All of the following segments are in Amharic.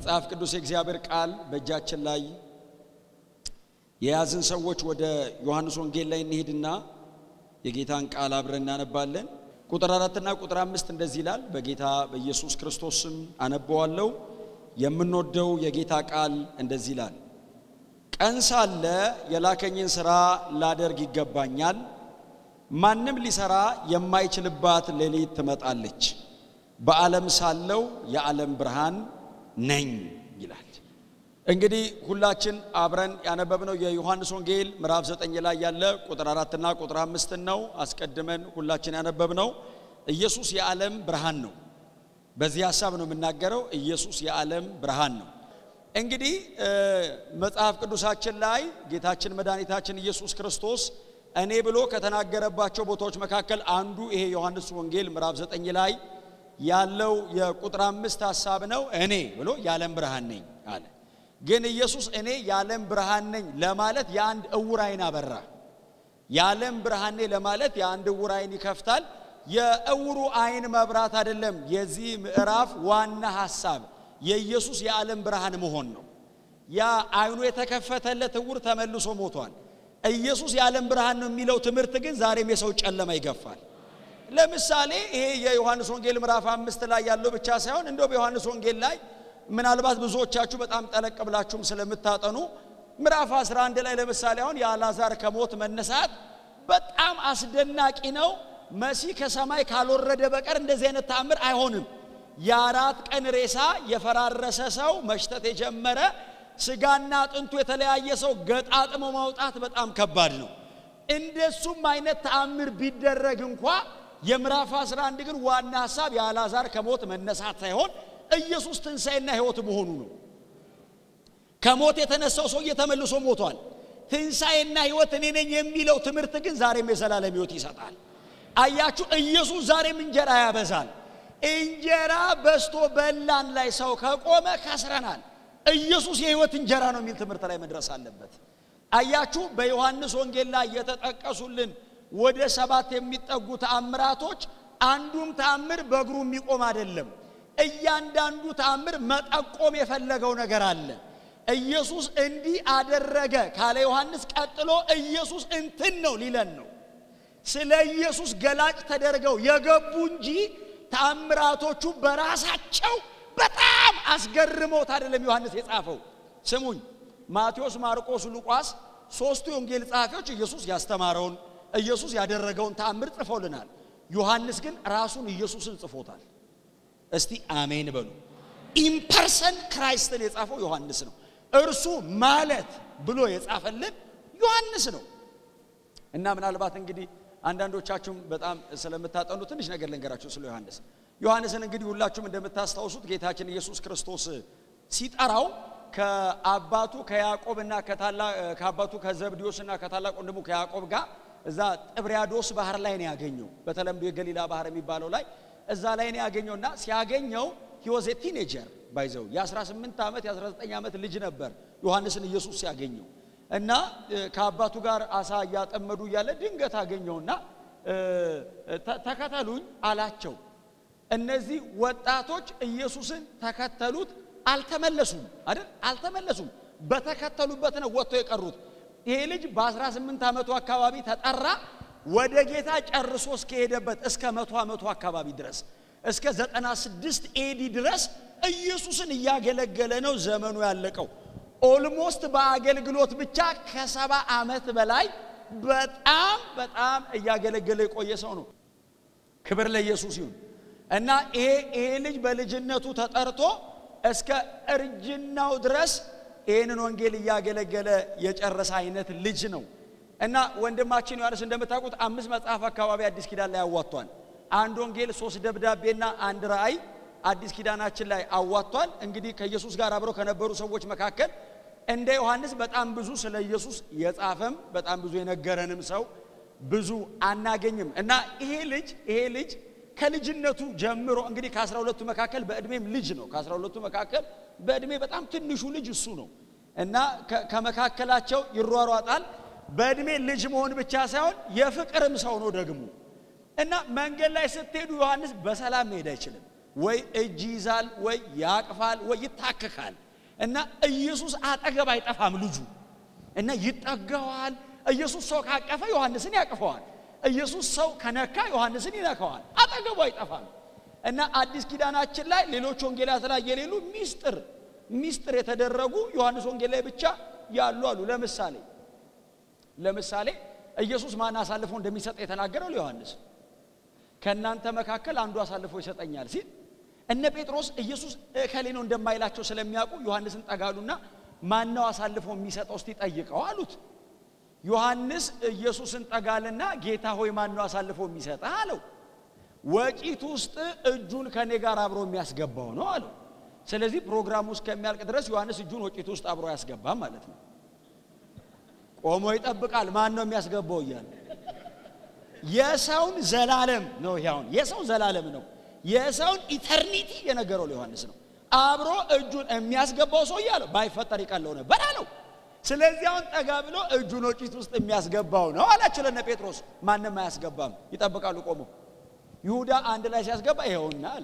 መጽሐፍ ቅዱስ የእግዚአብሔር ቃል በእጃችን ላይ የያዝን ሰዎች ወደ ዮሐንስ ወንጌል ላይ እንሄድና የጌታን ቃል አብረን እናነባለን። ቁጥር አራትና ቁጥር አምስት እንደዚህ ይላል። በጌታ በኢየሱስ ክርስቶስ ስም አነበዋለሁ። የምንወደው የጌታ ቃል እንደዚህ ይላል። ቀን ሳለ የላከኝን ሥራ ላደርግ ይገባኛል። ማንም ሊሰራ የማይችልባት ሌሊት ትመጣለች። በዓለም ሳለው የዓለም ብርሃን ነኝ ይላል። እንግዲህ ሁላችን አብረን ያነበብነው የዮሐንስ ወንጌል ምዕራፍ ዘጠኝ ላይ ያለ ቁጥር አራትና ቁጥር አምስትን ነው። አስቀድመን ሁላችን ያነበብነው ኢየሱስ የዓለም ብርሃን ነው። በዚህ ሀሳብ ነው የምናገረው። ኢየሱስ የዓለም ብርሃን ነው። እንግዲህ መጽሐፍ ቅዱሳችን ላይ ጌታችን መድኃኒታችን ኢየሱስ ክርስቶስ እኔ ብሎ ከተናገረባቸው ቦታዎች መካከል አንዱ ይሄ ዮሐንስ ወንጌል ምዕራፍ ዘጠኝ ላይ ያለው የቁጥር አምስት ሀሳብ ነው። እኔ ብሎ የዓለም ብርሃን ነኝ አለ። ግን ኢየሱስ እኔ የዓለም ብርሃን ነኝ ለማለት የአንድ እውር አይን አበራ። የዓለም ብርሃን ነኝ ለማለት የአንድ እውር አይን ይከፍታል። የእውሩ አይን መብራት አይደለም የዚህ ምዕራፍ ዋና ሀሳብ የኢየሱስ የዓለም ብርሃን መሆን ነው። ያ አይኑ የተከፈተለት እውር ተመልሶ ሞቷል። ኢየሱስ የዓለም ብርሃን ነው የሚለው ትምህርት ግን ዛሬም የሰው ጨለማ ይገፋል። ለምሳሌ ይሄ የዮሐንስ ወንጌል ምዕራፍ አምስት ላይ ያለው ብቻ ሳይሆን እንደው በዮሐንስ ወንጌል ላይ ምናልባት ብዙዎቻችሁ በጣም ጠለቅ ብላችሁም ስለምታጠኑ ምዕራፍ 11 ላይ ለምሳሌ አሁን የአልዓዛር ከሞት መነሳት በጣም አስደናቂ ነው። መሲህ ከሰማይ ካልወረደ በቀር እንደዚህ አይነት ተአምር አይሆንም። የአራት ቀን ሬሳ የፈራረሰ ሰው መሽተት የጀመረ ስጋና አጥንቱ የተለያየ ሰው ገጣጥሞ ማውጣት በጣም ከባድ ነው። እንደሱም አይነት ተአምር ቢደረግ እንኳ የምዕራፍ 11 ግን ዋና ሐሳብ የአልዓዛር ከሞት መነሳት ሳይሆን ኢየሱስ ትንሣኤና ሕይወት መሆኑ ነው። ከሞት የተነሳው ሰውዬ ተመልሶ ሞቷል። ትንሣኤና ሕይወት እኔ ነኝ የሚለው ትምህርት ግን ዛሬም የዘላለም ሕይወት ይሰጣል። አያችሁ፣ ኢየሱስ ዛሬም እንጀራ ያበዛል። እንጀራ በስቶ በላን ላይ ሰው ከቆመ ከስረናል። ኢየሱስ የሕይወት እንጀራ ነው የሚል ትምህርት ላይ መድረስ አለበት። አያችሁ፣ በዮሐንስ ወንጌል ላይ የተጠቀሱልን ወደ ሰባት የሚጠጉ ተአምራቶች አንዱም ተአምር በእግሩ የሚቆም አይደለም። እያንዳንዱ ተአምር መጠቆም የፈለገው ነገር አለ። ኢየሱስ እንዲህ አደረገ ካለ ዮሐንስ ቀጥሎ ኢየሱስ እንትን ነው ሊለን ነው። ስለ ኢየሱስ ገላጭ ተደርገው የገቡ እንጂ ተአምራቶቹ በራሳቸው በጣም አስገርመውት አይደለም ዮሐንስ የጻፈው። ስሙኝ፣ ማቴዎስ፣ ማርቆስ፣ ሉቃስ ሶስቱ የወንጌል ጸሐፊዎች ኢየሱስ ያስተማረውን ኢየሱስ ያደረገውን ተአምር ጽፈውልናል። ዮሐንስ ግን ራሱን ኢየሱስን ጽፎታል። እስቲ አሜን በሉ። ኢምፐርሰን ክራይስትን የጻፈው ዮሐንስ ነው። እርሱ ማለት ብሎ የጻፈልን ዮሐንስ ነው። እና ምናልባት እንግዲህ አንዳንዶቻችሁም በጣም ስለምታጠኑ ትንሽ ነገር ልንገራችሁ ስለ ዮሐንስ። ዮሐንስን እንግዲህ ሁላችሁም እንደምታስታውሱት ጌታችን ኢየሱስ ክርስቶስ ሲጠራው ከአባቱ ከያዕቆብና ከአባቱ ከዘብዴዎስና ከታላቅ ወንድሙ ከያዕቆብ ጋር እዛ ጥብርያዶስ ባህር ላይ ነው ያገኘው። በተለምዶ የገሊላ ባህር የሚባለው ላይ እዛ ላይ ነው ያገኘውና ሲያገኘው ሂወዝ ቲኔጀር ባይዘው የ18 ዓመት የ19 ዓመት ልጅ ነበር ዮሐንስን ኢየሱስ ሲያገኘው እና ከአባቱ ጋር አሳ እያጠመዱ እያለ ድንገት አገኘውና ተከተሉኝ አላቸው። እነዚህ ወጣቶች ኢየሱስን ተከተሉት፣ አልተመለሱም አይደል? አልተመለሱም። በተከተሉበት ነው ወጥተው የቀሩት። ይሄ ልጅ በ18 ዓመቱ አካባቢ ተጠራ። ወደ ጌታ ጨርሶ እስከሄደበት እስከ መቶ ዓመቱ አካባቢ ድረስ እስከ 96 ኤዲ ድረስ ኢየሱስን እያገለገለ ነው ዘመኑ ያለቀው። ኦልሞስት በአገልግሎት ብቻ ከሰባ ዓመት በላይ በጣም በጣም እያገለገለ የቆየ ሰው ነው። ክብር ለኢየሱስ ይሁን እና ይሄ ይሄ ልጅ በልጅነቱ ተጠርቶ እስከ እርጅናው ድረስ ይህንን ወንጌል እያገለገለ የጨረሰ አይነት ልጅ ነው። እና ወንድማችን ዮሐንስ እንደምታውቁት አምስት መጽሐፍ አካባቢ አዲስ ኪዳን ላይ አዋጥቷል። አንድ ወንጌል፣ ሶስት ደብዳቤና አንድ ራእይ አዲስ ኪዳናችን ላይ አዋጥቷል። እንግዲህ ከኢየሱስ ጋር አብረው ከነበሩ ሰዎች መካከል እንደ ዮሐንስ በጣም ብዙ ስለ ኢየሱስ የጻፈም በጣም ብዙ የነገረንም ሰው ብዙ አናገኝም። እና ይሄ ልጅ ይሄ ልጅ ከልጅነቱ ጀምሮ እንግዲህ ከአስራ ሁለቱ መካከል በዕድሜም ልጅ ነው። ከአስራ ሁለቱ መካከል በዕድሜ በጣም ትንሹ ልጅ እሱ ነው እና ከመካከላቸው ይሯሯጣል። በዕድሜ ልጅ መሆን ብቻ ሳይሆን የፍቅርም ሰው ነው ደግሞ እና መንገድ ላይ ስትሄዱ ዮሐንስ በሰላም መሄድ አይችልም። ወይ እጅ ይዛል፣ ወይ ያቅፋል፣ ወይ ይታክካል። እና ኢየሱስ አጠገብ አይጠፋም ልጁ እና ይጠጋዋል። ኢየሱስ ሰው ካቀፈ ዮሐንስን ያቅፈዋል። ኢየሱስ ሰው ከነካ ዮሐንስን ይነካዋል። አጠገቡ አይጠፋም። እና አዲስ ኪዳናችን ላይ ሌሎች ወንጌላት ላይ የሌሉ ሚስጥር ሚስጥር የተደረጉ ዮሐንስ ወንጌል ላይ ብቻ ያሉ አሉ። ለምሳሌ ለምሳሌ ኢየሱስ ማን አሳልፎ እንደሚሰጥ የተናገረው ለዮሐንስ ከእናንተ መካከል አንዱ አሳልፎ ይሰጠኛል ሲል እነ ጴጥሮስ ኢየሱስ እከሌ ነው እንደማይላቸው ስለሚያውቁ ዮሐንስን ጠጋሉና ማነው አሳልፎ የሚሰጠው እስቲ ጠይቀው አሉት። ዮሐንስ ኢየሱስን ጠጋልና ጌታ ሆይ ማነው አሳልፎ የሚሰጠህ አለው። ወጪት ውስጥ እጁን ከኔ ጋር አብሮ የሚያስገባው ነው አለው። ስለዚህ ፕሮግራሙ እስከሚያልቅ ድረስ ዮሐንስ እጁን ወጪት ውስጥ አብሮ ያስገባም ማለት ነው። ቆሞ ይጠብቃል። ማን ነው የሚያስገባው እያለ የሰውን ዘላለም ነው። ይሁን የሰው ዘላለም ነው። የሰውን ኢተርኒቲ የነገረው ለዮሐንስ ነው። አብሮ እጁን የሚያስገባው ሰው እያለ ባይፈጠር ይቀለው ነበር አለው። ስለዚህ አሁን ጠጋ ብሎ እጁን ወጪት ውስጥ የሚያስገባው ነው አላቸው ለነ ጴጥሮስ። ማንም አያስገባም፣ ይጠብቃሉ ቆሞ። ይሁዳ አንድ ላይ ሲያስገባ ይኸውና አለ።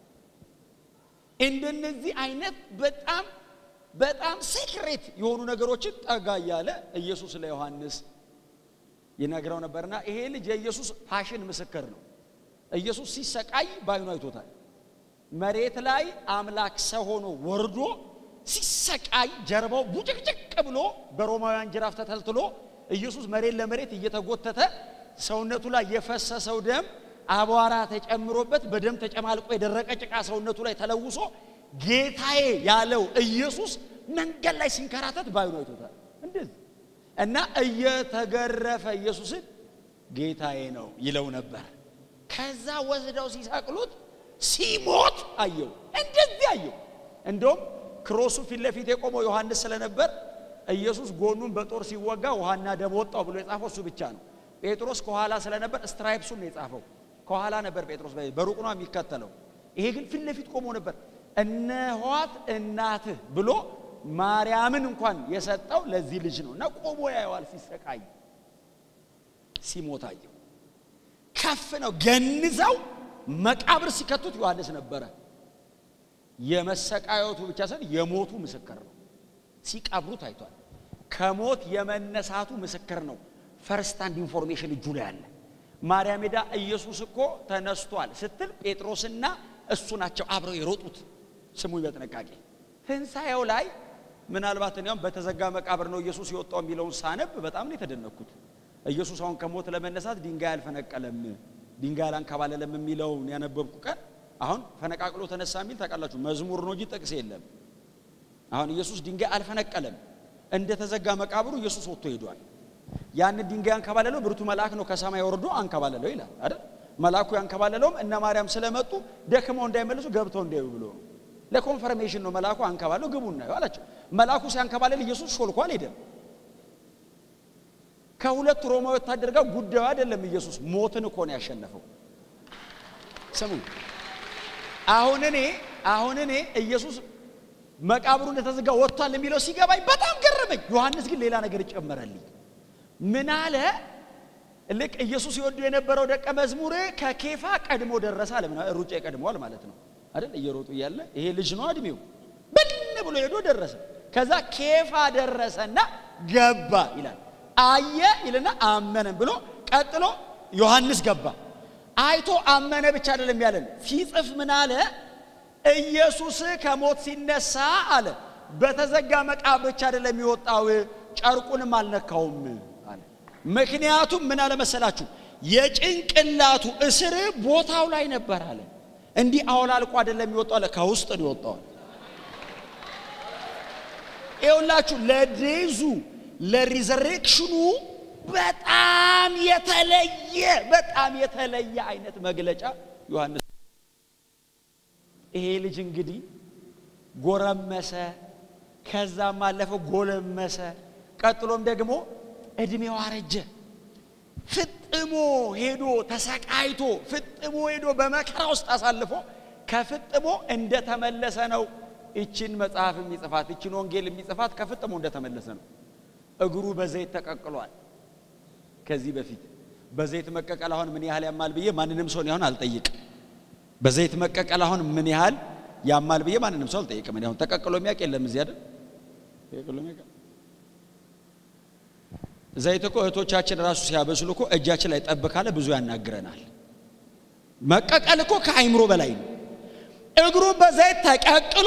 እንደነዚህ አይነት በጣም በጣም ሴክሬት የሆኑ ነገሮችን ጠጋ እያለ ኢየሱስ ለዮሐንስ ይነግረው ነበርና ይሄ ልጅ የኢየሱስ ፓሽን ምስክር ነው። ኢየሱስ ሲሰቃይ ባይኑ አይቶታል። መሬት ላይ አምላክ ሰው ሆኖ ወርዶ ሲሰቃይ ጀርባው ቡጭቅጭቅ ብሎ በሮማውያን ጅራፍ ተተልትሎ ኢየሱስ መሬት ለመሬት እየተጎተተ ሰውነቱ ላይ የፈሰሰው ደም አቧራ ተጨምሮበት በደም ተጨማልቆ የደረቀ ጭቃ ሰውነቱ ላይ ተለውሶ ጌታዬ ያለው ኢየሱስ መንገድ ላይ ሲንከራተት ባይኑ አይቶታል። እንደዚህ እና እየተገረፈ ኢየሱስን ጌታዬ ነው ይለው ነበር። ከዛ ወስደው ሲሰቅሉት ሲሞት አየው። እንደዚህ አየው። እንደውም ክሮሱ ፊት ለፊት የቆመው ዮሐንስ ስለነበር ኢየሱስ ጎኑን በጦር ሲወጋ ውሃና ደም ወጣው ብሎ የጻፈው እሱ ብቻ ነው። ጴጥሮስ ከኋላ ስለነበር ስትራይፕሱን ነው የጻፈው። ከኋላ ነበር ጴጥሮስ፣ በሩቅ ነው የሚከተለው። ይሄ ግን ፊት ለፊት ቆሞ ነበር። እነኋት እናትህ ብሎ ማርያምን እንኳን የሰጠው ለዚህ ልጅ ነው እና ቆሞ ያየዋል ሲሰቃይ ሲሞት አየው። ከፍ ነው ገንዘው መቃብር ሲከቱት ዮሐንስ ነበረ። የመሰቃየቱ ብቻ ሳይሆን የሞቱ ምስክር ነው። ሲቀብሩ ታይቷል። ከሞት የመነሳቱ ምስክር ነው። ፈርስት ሃንድ ኢንፎርሜሽን እጁ ላይ አለ። ማርያም ሄዳ ኢየሱስ እኮ ተነስቷል ስትል ጴጥሮስና እሱ ናቸው አብረው የሮጡት። ስሙኝ በጥንቃቄ ትንሣኤው ላይ ምናልባት እኔም በተዘጋ መቃብር ነው ኢየሱስ የወጣው የሚለውን ሳነብ በጣም ነው የተደነኩት። ኢየሱስ አሁን ከሞት ለመነሳት ድንጋይ አልፈነቀለም፣ ድንጋይ አላንከባለለም የሚለውን ያነበብኩ ቀን አሁን ፈነቃቅሎ ተነሳ የሚል ታውቃላችሁ፣ መዝሙር ነው እንጂ ጥቅስ የለም። አሁን ኢየሱስ ድንጋይ አልፈነቀለም። እንደ ተዘጋ መቃብሩ ኢየሱስ ወጥቶ ሄዷል። ያንን ድንጋይ አንከባለለው ብርቱ መልአክ ነው ከሰማይ ወርዶ አንከባለለው ይላል አይደል? መልአኩ ያንከባለለውም እነ ማርያም ስለመጡ ደክመው እንዳይመለሱ ገብተው እንዳዩ ብሎ ነው። ለኮንፈርሜሽን ነው መልአኩ አንከባለው ግቡ እናየው አላቸው። መልአኩ ሲያንከባለል ኢየሱስ ሾልኮ አልሄደም። ከሁለት ሮማዊ ወታደር ጋር ጉዳዩ አይደለም። ኢየሱስ ሞትን እኮ ነው ያሸነፈው። ስሙ አሁን እኔ አሁን እኔ ኢየሱስ መቃብሩ እንደተዘጋ ወጥቷል የሚለው ሲገባኝ በጣም ገረመኝ። ዮሐንስ ግን ሌላ ነገር ጨመረልኝ። ምን አለ? ልክ ኢየሱስ ይወዱ የነበረው ደቀ መዝሙር ከኬፋ ቀድሞ ደረሰ አለ። ሩጫ ይቀድመዋል ማለት ነው አይደል? እየሮጡ እያለ ይሄ ልጅ ነው እድሜው ብን ብሎ ሄዶ ደረሰ። ከዛ ኬፋ ደረሰና ገባ ይላል። አየ ይልና አመነን ብሎ ቀጥሎ ዮሐንስ ገባ። አይቶ አመነ ብቻ አይደለም ያለን። ሲጽፍ ምን አለ? ኢየሱስ ከሞት ሲነሳ አለ በተዘጋ መቃብር ብቻ አይደለም የወጣው ጨርቁንም አልነካውም አለ። ምክንያቱም ምን አለ መሰላችሁ? የጭንቅላቱ እስር ቦታው ላይ ነበር አለ። እንዲህ አውላልቆ አይደለም የሚወጣው አለ፣ ከውስጥ ነው የወጣው። ይኸውላችሁ ለዴዙ ለሪዘሬክሽኑ በጣም የተለየ በጣም የተለየ አይነት መግለጫ ዮሐንስ ይሄ ልጅ እንግዲህ ጎረመሰ፣ ከዛም አለፈው ጎለመሰ፣ ቀጥሎም ደግሞ እድሜው አረጀ። ፍጥሞ ሄዶ ተሰቃይቶ ፍጥሞ ሄዶ በመከራ ውስጥ አሳልፎ ከፍጥሞ እንደተመለሰ ነው ይችን መጽሐፍ የሚጽፋት ይችን ወንጌል የሚጽፋት ከፍጥሞ እንደተመለሰ ነው። እግሩ በዘይት ተቀቅሏል። ከዚህ በፊት በዘይት መቀቀል አሁን ምን ያህል ያማል ብዬ ማንንም ሰው አሁን አልጠይቅ። በዘይት መቀቀል አሁን ምን ያህል ያማል ብዬ ማንንም ሰው አልጠይቅም። እኔ አሁን ተቀቅሎ የሚያውቅ የለም እዚህ አይደል? ተቀቅሎ የሚያውቅ ዘይት እኮ እህቶቻችን ራሱ ሲያበስሉ እኮ እጃችን ላይ ጠብ ካለ ብዙ ያናግረናል። መቀቀል እኮ ከአይምሮ በላይ ነው። እግሩን በዘይት ተቀቅሎ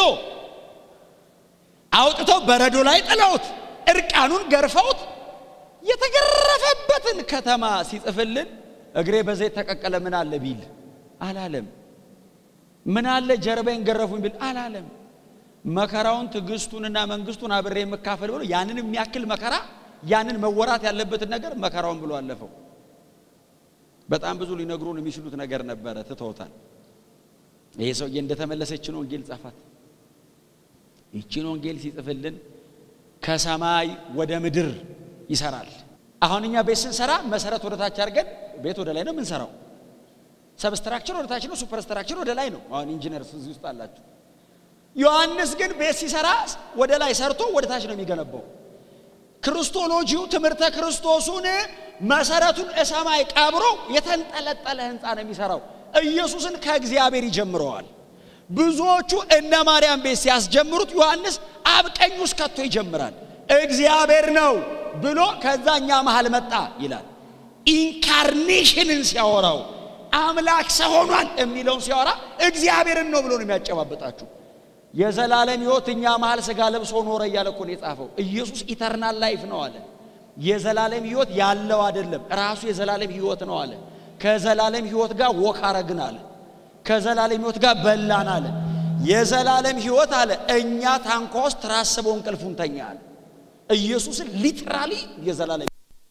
አውጥተው በረዶ ላይ ጥለውት እርቃኑን ገርፈውት የተገረፈበትን ከተማ ሲጽፍልን እግሬ በዘይት ተቀቀለ ምን አለ ቢል አላለም። ምን አለ ጀርባዬን ገረፉኝ ቢል አላለም። መከራውን ትዕግስቱንና መንግስቱን አብሬ የምካፈል ብሎ ያንን የሚያክል መከራ ያንን መወራት ያለበትን ነገር መከራውን ብሎ አለፈው። በጣም ብዙ ሊነግሩን የሚችሉት ነገር ነበረ፣ ትተውታል። ይሄ ሰውዬ እንደተመለሰ ይችን ወንጌል ጻፋት። ይችን ወንጌል ሲጽፍልን ከሰማይ ወደ ምድር ይሰራል። አሁን እኛ ቤት ስንሰራ መሰረት ወደ ታች አድርገን ቤት ወደ ላይ ነው የምንሰራው። ሰብስትራክቸር ወደ ታች ነው፣ ሱፐርስትራክቸር ወደ ላይ ነው። አሁን ኢንጂነርስ እዚህ ውስጥ አላችሁ። ዮሐንስ ግን ቤት ሲሰራ ወደ ላይ ሰርቶ ወደ ታች ነው የሚገነባው። ክርስቶሎጂው ትምህርተ ክርስቶሱን መሰረቱን እሰማይ ቀብሮ የተንጠለጠለ ህንፃ ነው የሚሰራው። ኢየሱስን ከእግዚአብሔር ይጀምረዋል። ብዙዎቹ እነ ማርያም ቤት ሲያስጀምሩት ዮሐንስ አብቀኝ ውስጥ ከቶ ይጀምራል። እግዚአብሔር ነው ብሎ ከዛ እኛ መሃል መጣ ይላል። ኢንካርኔሽንን ሲያወራው አምላክ ሰው ሆኗል የሚለውን ሲያወራ እግዚአብሔርን ነው ብሎ ነው የሚያጨባበጣችሁ። የዘላለም ህይወት እኛ መሃል ስጋ ለብሶ ኖረ እያለ እኮ ነው የጻፈው። ኢየሱስ ኢተርናል ላይፍ ነው አለ። የዘላለም ህይወት ያለው አይደለም፣ ራሱ የዘላለም ህይወት ነው አለ። ከዘላለም ህይወት ጋር ወክ አረግን አለ። ከዘላለም ህይወት ጋር በላን አለ። የዘላለም ህይወት አለ እኛ ታንኳ ውስጥ ተራስበው እንቅልፉን ተኛ አለ። ኢየሱስን ሊትራሊ የዘላለም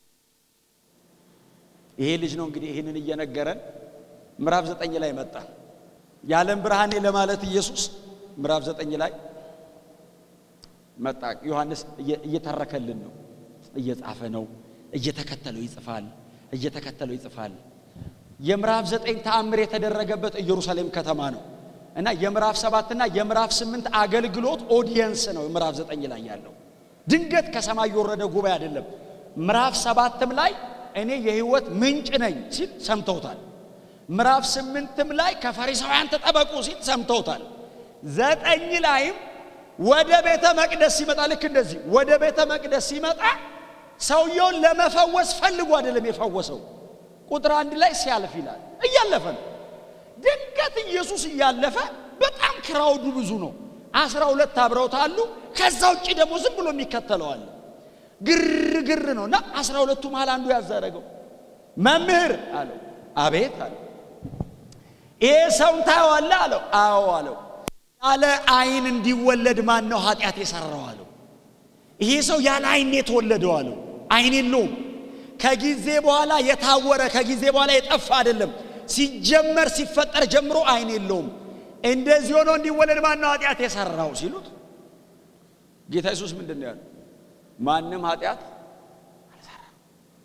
ይሄ ልጅ ነው እንግዲህ ይህንን እየነገረን ምዕራፍ ዘጠኝ ላይ መጣ። የዓለም ብርሃኔ ለማለት ኢየሱስ ምዕራፍ ዘጠኝ ላይ መጣ። ዮሐንስ እየተረከልን ነው፣ እየጻፈ ነው፣ እየተከተለው ይጽፋል፣ እየተከተለው ይጽፋል። የምዕራፍ ዘጠኝ ተአምር የተደረገበት ኢየሩሳሌም ከተማ ነው እና የምዕራፍ ሰባትና የምዕራፍ ስምንት አገልግሎት ኦዲየንስ ነው ምዕራፍ ዘጠኝ ላይ ያለው። ድንገት ከሰማይ የወረደ ጉባኤ አይደለም። ምዕራፍ ሰባትም ላይ እኔ የህይወት ምንጭ ነኝ ሲል ሰምተውታል። ምዕራፍ ስምንትም ላይ ከፈሪሳውያን ተጠበቁ ሲል ሰምተውታል። ዘጠኝ ላይም ወደ ቤተ መቅደስ ሲመጣ ልክ እንደዚህ ወደ ቤተ መቅደስ ሲመጣ ሰውየውን ለመፈወስ ፈልጎ አይደለም የፈወሰው። ቁጥር አንድ ላይ ሲያልፍ ይላል እያለፈ ነው። ድንገት ኢየሱስ እያለፈ በጣም ክራውዱ ብዙ ነው። አስራ ሁለት አብረውት አሉ። ከዛ ውጭ ደግሞ ዝም ብሎ የሚከተለዋል ግርግር ነው እና አስራ ሁለቱ መሃል አንዱ ያዛረገው መምህር አለው። አቤት አለው። ይሄ ሰውን ታየዋለህ አለው። አዎ አለው። ያለ አይን እንዲወለድ ማን ነው ኃጢአት የሰራው አለው። ይሄ ሰው ያለ አይን የተወለደው አለው። አይን የለውም። ከጊዜ በኋላ የታወረ ከጊዜ በኋላ የጠፋ አይደለም። ሲጀመር ሲፈጠር ጀምሮ አይን የለውም። እንደዚህ ሆኖ እንዲወለድ ማን ነው ኃጢአት የሰራው ሲሉት ጌታ ኢየሱስ ምንድን ነው ያለው? ማንም ኃጢአት አልሰራም።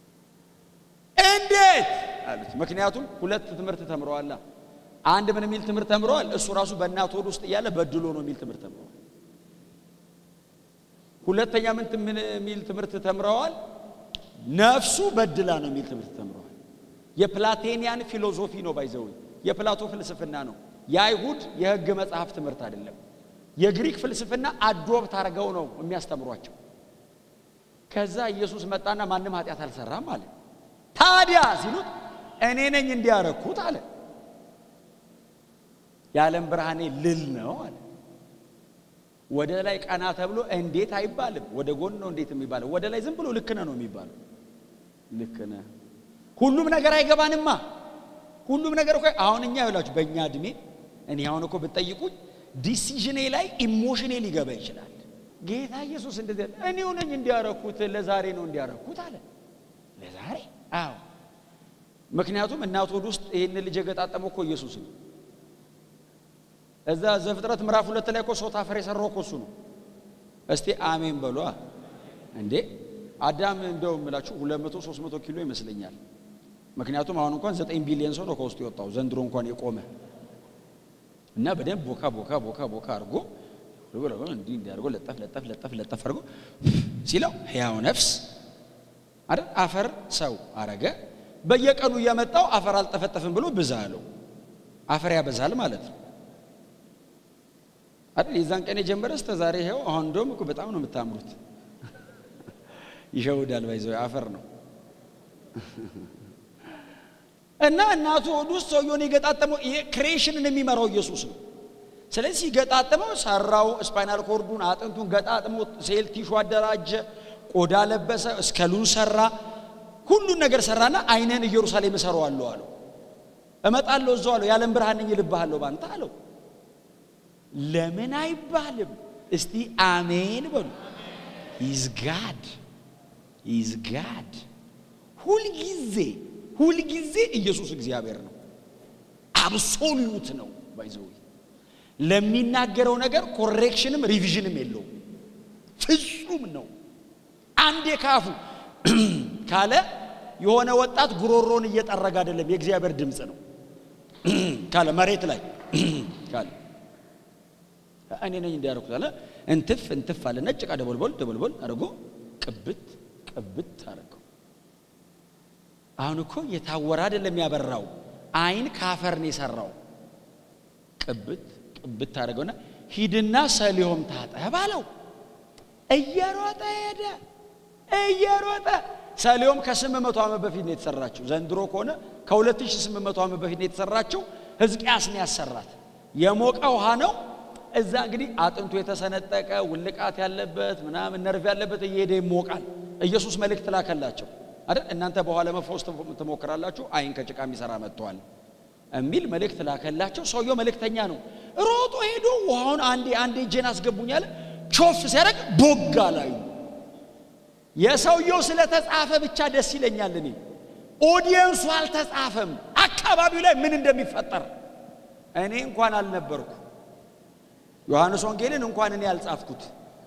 እንዴት አሉት። ምክንያቱም ሁለት ትምህርት ተምረዋላ። አንድ ምን የሚል ትምህርት ተምረዋል? እሱ ራሱ በእናት ሆድ ውስጥ እያለ በድሎ ነው የሚል ትምህርት ተምረዋል። ሁለተኛ ምን የሚል ትምህርት ተምረዋል? ነፍሱ በድላ ነው የሚል ትምህርት ተምረዋል። የፕላቴኒያን ፊሎዞፊ ነው ባይዘው የፕላቶ ፍልስፍና ነው። የአይሁድ የሕግ መጽሐፍ ትምህርት አይደለም። የግሪክ ፍልስፍና አዶብት አድርገው ነው የሚያስተምሯቸው። ከዛ ኢየሱስ መጣና ማንም ኃጢአት አልሰራም አለ። ታዲያ ሲሉት እኔ ነኝ እንዲያረኩት አለ። የዓለም ብርሃኔ ልል ነው አለ። ወደ ላይ ቀና ተብሎ እንዴት አይባልም። ወደ ጎን ነው እንዴት የሚባለው? ወደ ላይ ዝም ብሎ ልክ ነህ ነው የሚባለው። ልክ ነህ። ሁሉም ነገር አይገባንማ። ሁሉም ነገር እኮ አሁን እኛ ይላችሁ በእኛ እድሜ እኔ አሁን እኮ ብትጠይቁኝ ዲሲዥኔ ላይ ኢሞሽኔ ሊገባ ይችላል። ጌታ ኢየሱስ እንደዚህ ያለ እኔው ነኝ እንዲያረኩት ለዛሬ ነው እንዲያረኩት አለ። ለዛሬ አዎ። ምክንያቱም እናት ሆድ ውስጥ ይህን ልጅ የገጣጠመው እኮ ኢየሱስ ነው። እዛ ዘፍጥረት ምዕራፍ ሁለት ላይ እኮ ሰው ታፈር የሰራው እኮ እሱ ነው። እስቲ አሜን በሏ እንዴ። አዳም እንደው የምላችሁ ሁለት መቶ ሶስት መቶ ኪሎ ይመስለኛል። ምክንያቱም አሁን እንኳን ዘጠኝ ቢሊዮን ሰው ነው ከውስጡ የወጣው ዘንድሮ እንኳን የቆመ እና በደንብ ቦካ ቦካ ቦካ ቦካ አድርጎ እንዲህ እንዲያርጎ ለጠፍ ለጠፍ ለጠፍ ለጠፍ አድርጎ ሲለው ሕያው ነፍስ አይደል አፈር ሰው አረገ። በየቀኑ እየመጣው አፈር አልጠፈጠፍም ብሎ ብዛ አለው። አፈር ያበዛል ማለት ነው አይደል? የዛን ቀን የጀመረ እስከ ዛሬ ይኸው። አሁን እንደውም እኮ በጣም ነው የምታምሩት። ይሸውዳል፣ ባይዘው አፈር ነው እና እናቱ ሆድ ውስጥ ሰውየውን የገጣጠመው ይሄ ክሬሽንን የሚመራው ኢየሱስ ነው። ስለዚህ ሲገጣጥመው ሰራው፣ ስፓይናል ኮርዱን አጥንቱን ገጣጥሞ ሴል ቲሹ አደራጀ፣ ቆዳ ለበሰ፣ እስከሉን ሰራ፣ ሁሉን ነገር ሰራና አይንህን ኢየሩሳሌም እሰራዋለሁ አለው። እመጣለሁ እዛው አለው። የዓለም ብርሃን ነኝ እልብሃለሁ ባንተ አለው። ለምን አይባልም? እስቲ አሜን በሉ። ኢዝ ጋድ ኢዝ ጋድ። ሁልጊዜ ሁልጊዜ ኢየሱስ እግዚአብሔር ነው። አብሶሉት ነው ባይዘው ለሚናገረው ነገር ኮሬክሽንም ሪቪዥንም የለውም። ፍጹም ነው። አንዴ ካፉ ካለ የሆነ ወጣት ጉሮሮን እየጠረገ አይደለም፣ የእግዚአብሔር ድምፅ ነው ካለ መሬት ላይ ካለ እኔ ነኝ እንዲያደርኩት አለ እንትፍ እንትፍ አለ ነጭ ቃ ደቦልቦል ደቦልቦል አድርጎ ቅብት ቅብት አደረገው። አሁን እኮ የታወረ አይደለም ያበራው፣ አይን ካፈር ነው የሰራው። ቅብት ቅብት አደረገውና ሂድና ሰሊሆም ታጠብ አለው። እየሮጠ ሄደ እየሮጠ ሰሊሆም ከስምንት መቶ ዓመት በፊት ነው የተሰራችው። ዘንድሮ ከሆነ ከሁለት ሺህ ስምንት መቶ ዓመት በፊት ነው የተሰራችው። ሕዝቅያስ ነው ያሰራት። የሞቀ ውሃ ነው። እዛ እንግዲህ አጥንቱ የተሰነጠቀ ውልቃት ያለበት ምናምን ነርቭ ያለበት እየሄደ ይሞቃል። ኢየሱስ መልእክት ላከላቸው አይደል? እናንተ በኋላ ለመፈወስ ትሞክራላችሁ፣ አይን ከጭቃ የሚሰራ መጥተዋል የሚል መልእክት ላከላቸው። ሰውየው መልእክተኛ ነው። ሮጦ ሄዶ ውሃውን አንዴ አንዴ እጄን አስገቡኝ አለ። ቾፍ ሲያደርግ ቦግ አላዩ። የሰውየው ስለተጻፈ ብቻ ደስ ይለኛል። እኔ ኦዲየንሱ አልተጻፈም፣ አካባቢው ላይ ምን እንደሚፈጠር እኔ እንኳን አልነበርኩ። ዮሐንስ ወንጌልን እንኳን እኔ ያልጻፍኩት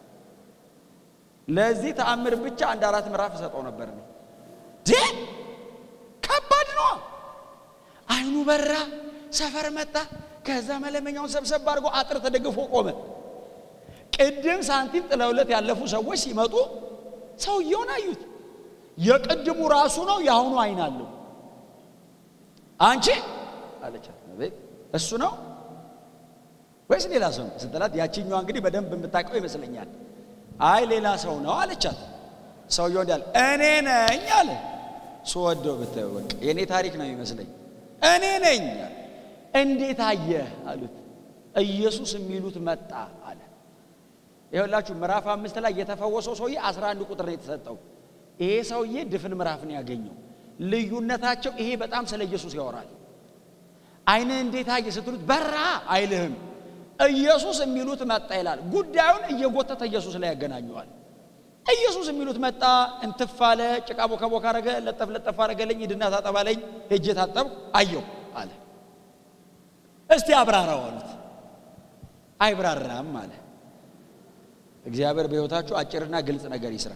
ለዚህ ተአምር ብቻ አንድ አራት ምዕራፍ እሰጠው ነበር። እኔ ዴ ከባድ ነው። አይኑ በራ፣ ሰፈር መጣ። ከዛ መለመኛውን ሰብሰብ አድርጎ አጥር ተደግፎ ቆመ። ቅድም ሳንቲም ጥለውለት ያለፉ ሰዎች ሲመጡ ሰውየውን አዩት። የቅድሙ ራሱ ነው፣ የአሁኑ አይን አለው። አንቺ አለቻት፣ እሱ ነው ወይስ ሌላ ሰው ነው ስትላት፣ ያቺኛዋ እንግዲህ በደንብ የምታውቀው ይመስለኛል። አይ ሌላ ሰው ነው አለቻት። ሰውየው እንዳለ እኔ ነኝ አለ። ስወደው ብታየው በቃ የእኔ ታሪክ ነው የሚመስለኝ። እኔ ነኝ አለ። እንዴት አየህ አሉት። ኢየሱስ የሚሉት መጣ አለ። ይኸውላችሁ ምዕራፍ አምስት ላይ የተፈወሰው ሰውዬ አስራ አንድ ቁጥር ነው የተሰጠው። ይሄ ሰውዬ ድፍን ምዕራፍ ነው ያገኘው። ልዩነታቸው ይሄ በጣም ስለ ኢየሱስ ያወራል። አይንህ እንዴት አየህ ስትሉት በራ አይልህም። ኢየሱስ የሚሉት መጣ ይላል። ጉዳዩን እየጎተተ ኢየሱስ ላይ ያገናኘዋል። ኢየሱስ የሚሉት መጣ፣ እንትፍ አለ፣ ጭቃ ቦካ ቦካ አረገ፣ ለጠፍ ለጠፍ አረገለኝ፣ ሂድና ታጠባለኝ፣ ሄጄ ታጠብኩ፣ አየሁ አለ። እስቲ አብራራው አሉት። አይብራራም አለ። እግዚአብሔር በሕይወታችሁ አጭርና ግልጽ ነገር ይስራ።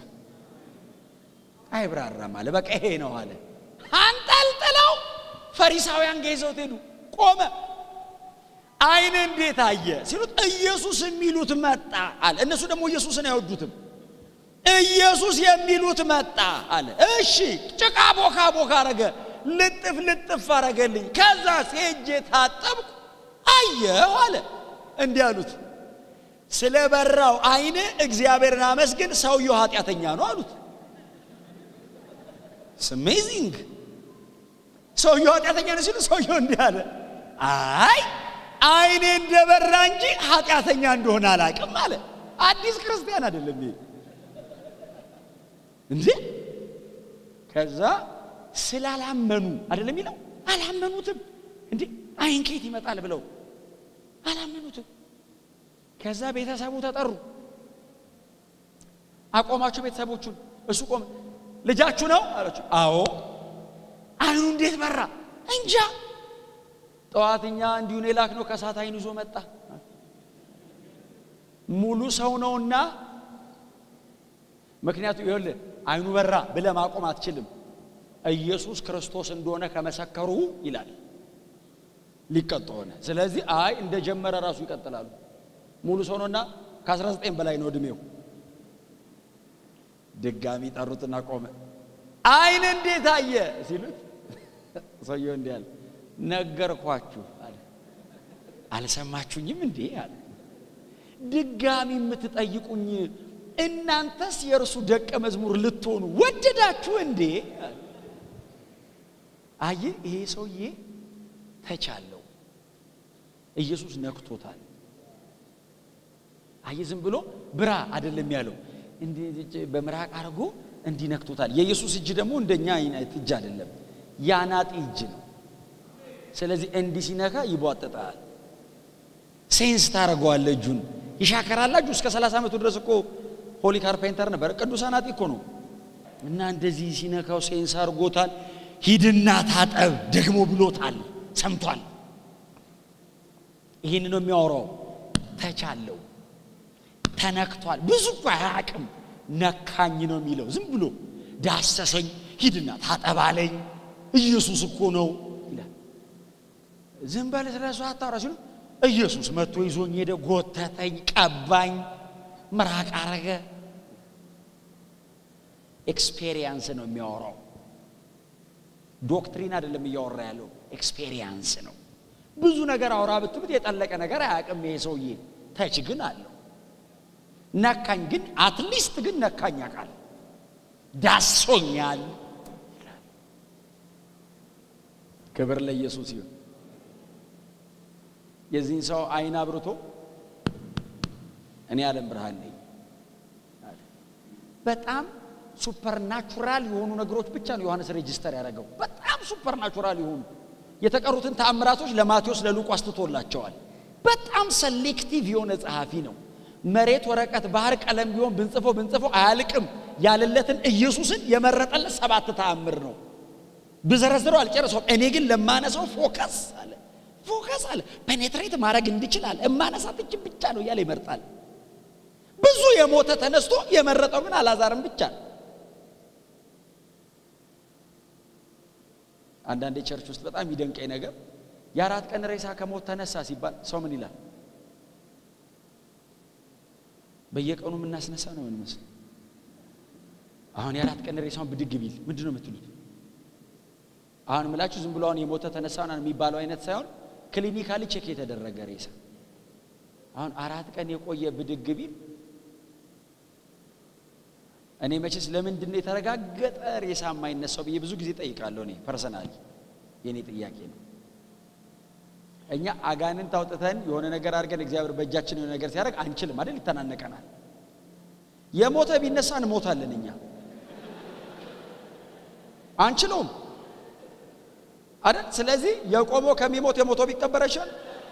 አይብራራም አለ። በቃ ይሄ ነው አለ። አንጠልጥለው ፈሪሳውያን ጋር ይዘውት ሄዱ። ቆመ። አይን እንዴት አየ ሲሉት ኢየሱስ የሚሉት መጣ አለ። እነሱ ደግሞ ኢየሱስን አይወዱትም። ኢየሱስ የሚሉት መጣ አለ። እሺ ጭቃ ቦካ ቦካ አረገ፣ ልጥፍ ልጥፍ አረገልኝ። ከዛ ሄጄ ታጠብኩ፣ አየሁ አለ። እንዲህ አሉት፣ ስለ በራው አይን እግዚአብሔርን አመስግን፣ ሰውየው ኃጢአተኛ ነው አሉት። ስሜዚንግ ሰውየው ኃጢአተኛ ነው ሲሉ ሰውየው እንዲህ አለ፣ አይ አይኔ እንደበራ እንጂ ኃጢአተኛ እንደሆነ አላቅም አለ። አዲስ ክርስቲያን አይደለም ይሄ እንዴ። ከዛ ስላላመኑ አይደለም የሚለው አላመኑትም። እንዴ አይን ከየት ይመጣል ብለው አላመኑትም። ከዛ ቤተሰቡ ተጠሩ። አቆማችሁ ቤተሰቦቹን። እሱ ቆመ። ልጃችሁ ነው አላችሁ። አዎ። አይኑ እንዴት በራ? እንጃ ጠዋትኛ እንዲሁን የላክ ነው ከሳት አይን ይዞ መጣ። ሙሉ ሰው ነውና ምክንያቱ ይኸውልህ አይኑ በራ ብለህ ማቆም አትችልም። ኢየሱስ ክርስቶስ እንደሆነ ከመሰከሩ ይላል ሊቀጡ ሆነ። ስለዚህ አይ እንደጀመረ ራሱ ይቀጥላሉ። ሙሉ ሰው ነውና ከ19 በላይ ነው እድሜው። ድጋሚ ጠሩትና ቆመ። አይን እንዴት አየ ሲሉት ሰውየው እንዲህ አለ ነገርኳችሁ አለ። አልሰማችሁኝም እንዴ አለ። ድጋሚ የምትጠይቁኝ እናንተስ የእርሱ ደቀ መዝሙር ልትሆኑ ወደዳችሁ እንዴ? አየ ይሄ ሰውዬ ተቻለው። ኢየሱስ ነክቶታል። አየ ዝም ብሎ ብራ አይደለም ያለው፣ በምራቅ አድርጎ እንዲህ ነክቶታል። የኢየሱስ እጅ ደግሞ እንደኛ አይነት እጅ አይደለም፣ ያናጢ እጅ ነው። ስለዚህ እንዲህ ሲነካ ይቧጥጣል። ሴንስ ታደርገዋለህ። እጁን ይሻከራላችሁ። እስከ 30 ዓመቱ ድረስ እኮ ሆሊ ካርፔንተር ነበር፣ ቅዱስ አናጢ እኮ ነው። እና እንደዚህ ሲነካው ሴንስ አድርጎታል። ሂድና ታጠብ ደግሞ ብሎታል፣ ሰምቷል። ይህን ነው የሚያወራው። ተቻለው፣ ተነክቷል። ብዙ እኮ አያውቅም። ነካኝ ነው የሚለው። ዝም ብሎ ዳሰሰኝ፣ ሂድና ታጠባለኝ፣ ኢየሱስ እኮ ነው ይላል። ዝም በል ስለሱ አታውራ ሲሉ ኢየሱስ መጥቶ ይዞኝ ሄደ፣ ጎተተኝ፣ ቀባኝ፣ ምራቅ አረገ። ኤክስፔሪየንስ ነው የሚያወራው። ዶክትሪን አይደለም እያወራ ያለው ኤክስፔሪየንስ ነው። ብዙ ነገር አውራ ብትሉት የጠለቀ ነገር አያውቅም ይሄ ሰውዬ። ተች ግን አለው። ነካኝ ግን አትሊስት ግን ነካኝ ያውቃል። ዳሶኛል። ክብር ለኢየሱስ ይሁን። የዚህን ሰው አይን አብርቶ እኔ ዓለም ብርሃን ነኝ። በጣም ሱፐርናቹራል የሆኑ ነገሮች ብቻ ነው ዮሐንስ ሬጅስተር ያደረገው። በጣም ሱፐርናቹራል የሆኑ የተቀሩትን ተአምራቶች ለማቴዎስ ለሉቃስ ትቶላቸዋል። በጣም ሰሌክቲቭ የሆነ ጸሐፊ ነው። መሬት፣ ወረቀት፣ ባህር፣ ቀለም ቢሆን ብንጽፎ ብንጽፎ አያልቅም ያለለትን ኢየሱስን የመረጠለት ሰባት ተአምር ነው። ብዘረዝረው አልጨረሰውም። እኔ ግን ለማነሳው ፎከስ አለ ፎከስ አለ ፔኔትሬት ማድረግ እንዲችላል እማነሳት እጅን ብቻ ነው እያለ ይመርጣል። ብዙ የሞተ ተነስቶ የመረጠው ግን አላዛርም ብቻ ነው። አንዳንዴ ቸርች ውስጥ በጣም ይደንቀኝ ነገር የአራት ቀን ሬሳ ከሞት ተነሳ ሲባል ሰው ምን ይላል? በየቀኑ የምናስነሳ ነው የሚመስል። አሁን የአራት ቀን ሬሳውን ብድግ ቢል ምንድን ነው የምትሉት? አሁን ምላችሁ ዝም ብሎ አሁን የሞተ ተነሳ የሚባለው አይነት ሳይሆን ክሊኒካሊ ቼክ የተደረገ ሬሳ አሁን አራት ቀን የቆየ ብድግ ቢል እኔ መቼስ ለምንድን ነው የተረጋገጠ ሬሳ የማይነሳው ብዬ ብዙ ጊዜ ጠይቃለሁ። እኔ ፐርሰናሊ የእኔ ጥያቄ ነው። እኛ አጋንንት አውጥተን የሆነ ነገር አድርገን እግዚአብሔር በእጃችን የሆነ ነገር ሲያደርግ አንችልም አይደል? ይተናነቀናል። የሞተ ቢነሳ እንሞታለን። እኛ አንችለውም አይደል? ስለዚህ የቆመው ከሚሞት የሞተው ቢቀበር አይሻል?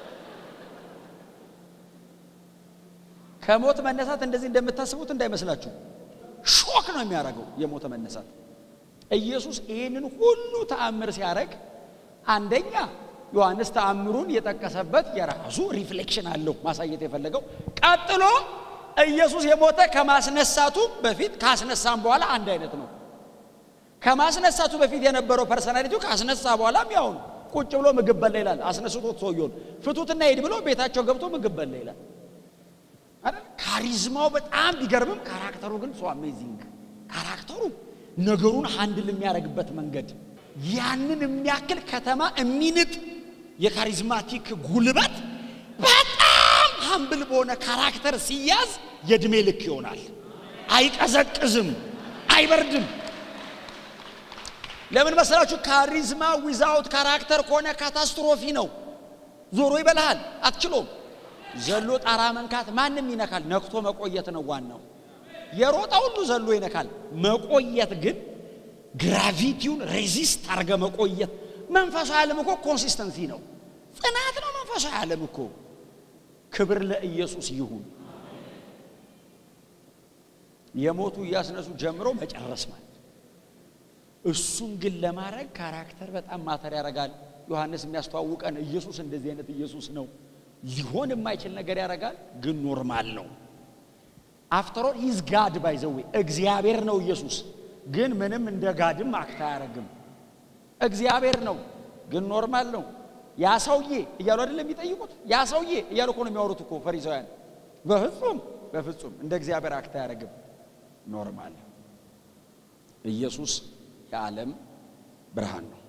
ከሞት መነሳት እንደዚህ እንደምታስቡት እንዳይመስላችሁ ሾክ ነው የሚያደርገው የሞተ መነሳት። ኢየሱስ ይህንን ሁሉ ተአምር ሲያደርግ አንደኛ ዮሐንስ ተአምሩን የጠቀሰበት የራሱ ሪፍሌክሽን አለው ማሳየት የፈለገው። ቀጥሎ ኢየሱስ የሞተ ከማስነሳቱ በፊት ካስነሳም በኋላ አንድ አይነት ነው። ከማስነሳቱ በፊት የነበረው ፐርሰናሊቲው ካስነሳ በኋላም ያው ነው። ቁጭ ብሎ ምግብ በላ ይላል። አስነስቶት ሰውየውን ፍቱትና ሂድ ብሎ ቤታቸው ገብቶ ምግብ በላ ይላል። አይደል? ካሪዝማው በጣም ቢገርምም ካራክተሩ ግን ሶ አሜዚንግ ካራክተሩ ነገሩን ሃንድል የሚያደርግበት መንገድ ያንን የሚያክል ከተማ የሚንጥ የካሪዝማቲክ ጉልበት በጣም ሀምብል በሆነ ካራክተር ሲያዝ የእድሜ ልክ ይሆናል። አይቀዘቅዝም፣ አይበርድም። ለምን መሰላችሁ? ካሪዝማ ዊዛውት ካራክተር ከሆነ ካታስትሮፊ ነው። ዞሮ ይበልሃል፣ አትችሎም። ዘሎ ጣራ መንካት ማንም ይነካል። ነክቶ መቆየት ነው ዋናው። የሮጣ ሁሉ ዘሎ ይነካል። መቆየት ግን ግራቪቲውን ሬዚስት አርገ መቆየት። መንፈሳዊ ዓለም እኮ ኮንሲስተንሲ ነው፣ ጽናት ነው። መንፈሳዊ ዓለም እኮ ክብር ለኢየሱስ ይሁን። የሞቱ እያስነሱ ጀምሮ መጨረስ ማለት እሱን ግን ለማድረግ ካራክተር በጣም ማተር ያደርጋል። ዮሐንስ የሚያስተዋውቀን ኢየሱስ እንደዚህ አይነት ኢየሱስ ነው። ሊሆን የማይችል ነገር ያደርጋል፣ ግን ኖርማል ነው። አፍተሮል ሂዝ ጋድ ባይዘዌ እግዚአብሔር ነው ኢየሱስ። ግን ምንም እንደ ጋድም አክታ አያደርግም። እግዚአብሔር ነው፣ ግን ኖርማል ነው። ያ ሰውዬ እያሉ አይደለም የሚጠይቁት። ያ ሰውዬ እያሉ እኮ ነው የሚያወሩት እኮ ፈሪሳውያን። በፍጹም በፍጹም እንደ እግዚአብሔር አክታ አያደርግም፣ ኖርማል። ኢየሱስ የዓለም ብርሃን ነው።